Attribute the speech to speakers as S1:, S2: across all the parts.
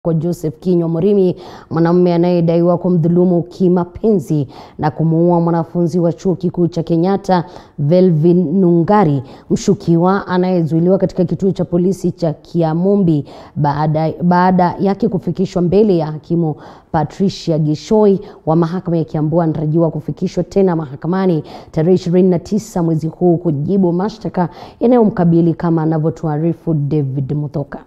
S1: kwa Joseph Kinyo Murimi, mwanamume anayedaiwa kumdhulumu kimapenzi na kumuua mwanafunzi wa chuo kikuu cha Kenyatta Velvin Nungari, mshukiwa anayezuiliwa katika kituo cha polisi cha Kiamumbi baada, baada yake kufikishwa mbele ya hakimu Patricia Gishoi wa mahakama ya Kiambu anatarajiwa kufikishwa tena mahakamani tarehe 29 mwezi huu kujibu mashtaka yanayomkabili kama anavyotuarifu David Muthoka.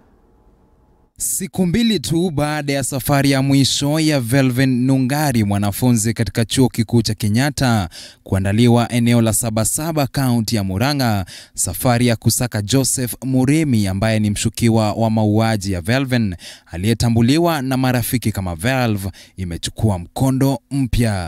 S2: Siku mbili tu baada ya safari ya mwisho ya Velvin Nungari, mwanafunzi katika chuo kikuu cha Kenyatta, kuandaliwa eneo la Sabasaba, kaunti ya Murang'a, safari ya kusaka Joseph Murimi ambaye ni mshukiwa wa mauaji ya Velvin aliyetambuliwa na marafiki kama Velv imechukua mkondo mpya.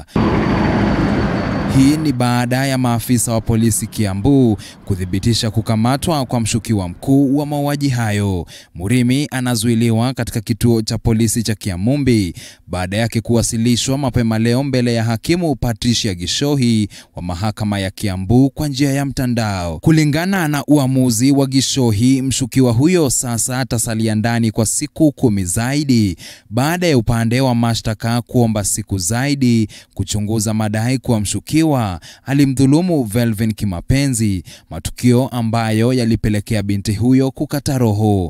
S2: Hii ni baada ya maafisa wa polisi Kiambu kuthibitisha kukamatwa kwa mshukiwa mkuu wa mauaji hayo. Murimi anazuiliwa katika kituo cha polisi cha Kiamumbi baada yake kuwasilishwa mapema leo mbele ya hakimu Patricia Gishohi wa mahakama ya Kiambu kwa njia ya mtandao. Kulingana na uamuzi wa Gishohi, mshukiwa huyo sasa atasalia ndani kwa siku kumi zaidi baada ya upande wa mashtaka kuomba siku zaidi kuchunguza madai kuwa mshukiwa alimdhulumu Velvin kimapenzi, matukio ambayo yalipelekea binti huyo kukata roho.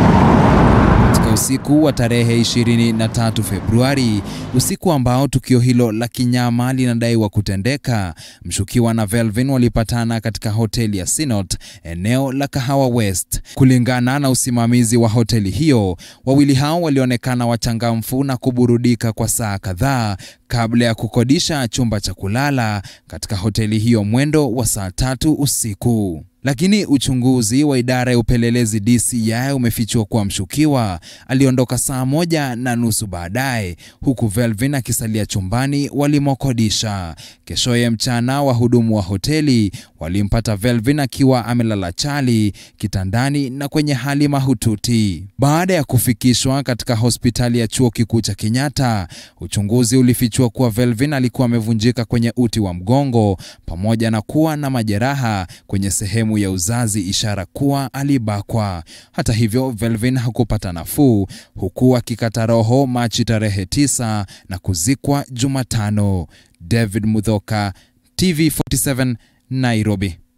S2: Katika usiku wa tarehe 23 Februari, usiku ambao tukio hilo la kinyama linadaiwa kutendeka, mshukiwa na Velvin walipatana katika hoteli ya Sinot, eneo la Kahawa West. Kulingana na usimamizi wa hoteli hiyo, wawili hao walionekana wachangamfu na kuburudika kwa saa kadhaa kabla ya kukodisha chumba cha kulala katika hoteli hiyo mwendo wa saa tatu usiku. Lakini uchunguzi wa idara ya upelelezi DCI umefichua kuwa mshukiwa aliondoka saa moja na nusu baadaye, huku Velvin akisalia chumbani walimokodisha. Keshoye mchana, wahudumu wa hoteli walimpata Velvin akiwa amelala chali kitandani na kwenye hali mahututi. Baada ya kufikishwa katika hospitali ya chuo kikuu cha Kenyatta, uchunguzi ulifichua kuwa Velvin alikuwa amevunjika kwenye uti wa mgongo pamoja na kuwa na majeraha kwenye sehemu ya uzazi, ishara kuwa alibakwa. Hata hivyo, Velvin hakupata nafuu, huku akikata roho Machi tarehe 9 na kuzikwa Jumatano. David Muthoka, TV47, Nairobi.